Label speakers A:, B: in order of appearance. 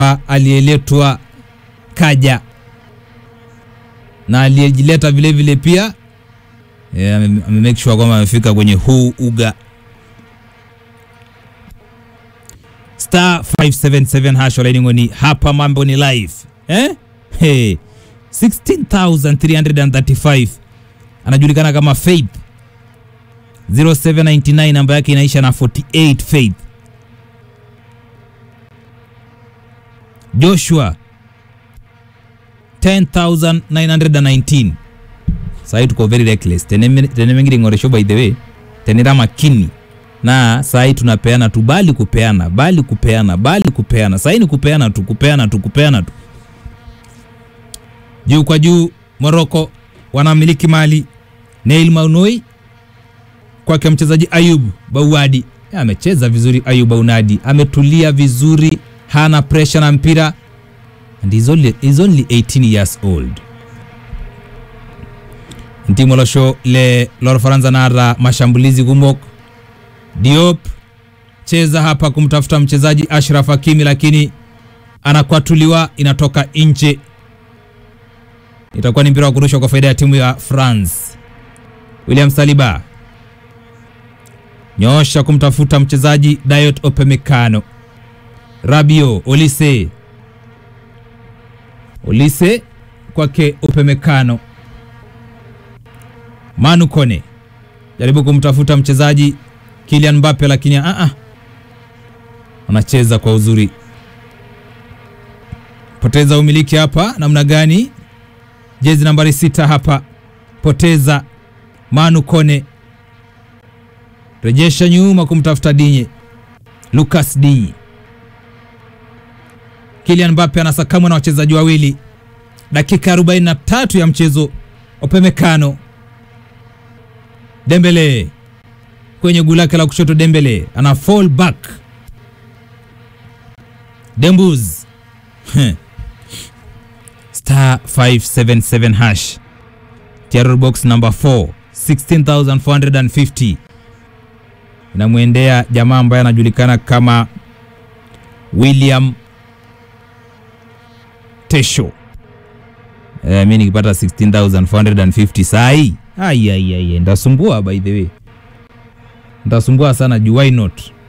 A: aliyeletwa kaja na aliyejileta vile vile pia yeah, ame ame make sure kwamba amefika kwenye huu uga star 577 hash olaining'oni hapa mambo ni live eh? hey. 16335 anajulikana kama Faith 0799 namba yake inaisha na 48 Faith Joshua 10919 sahi tuko very reckless tene tene mengine ngoresho by the way tenera makini na sahi tunapeana tu bali kupeana bali kupeana bali kupeana sahi ni kupeana tu kupeana tu kupeana tu juu kwa juu Morocco wanamiliki mali Neil Maunoi kwake mchezaji Ayub Bauadi amecheza vizuri. Ayub Baunadi ametulia vizuri, hana pressure na mpira and he's only, he's only 18 years old. Ntimo losho le lor Faransa nara mashambulizi gumok Diop cheza hapa kumtafuta mchezaji Ashraf Hakimi, lakini anakwatuliwa, inatoka nje. Itakuwa ni mpira wa kurushwa kwa faida ya timu ya France. William Saliba nyosha kumtafuta mchezaji Dayot Opemekano. Rabio Olise, Olise kwake Opemekano. Manu Kone jaribu kumtafuta mchezaji Kylian Mbappe, lakini a a anacheza kwa uzuri. Poteza umiliki hapa namna gani? Jezi nambari sita hapa, poteza Manu Kone rejesha nyuma kumtafuta Dinye, Lucas Dinye. Kylian Mbappe anasakamwa na wachezaji wawili, dakika 43 ya mchezo. Opemekano Dembele kwenye guu lake la kushoto, Dembele ana fall back. Dembuz star 577 hash terror box number 4 16450 inamwendea jamaa ambaye anajulikana kama William Tesho. Eh, mi nikipata 16450 sai ai ai ai, ndasumbua by the way, ndasumbua sana juu, why not?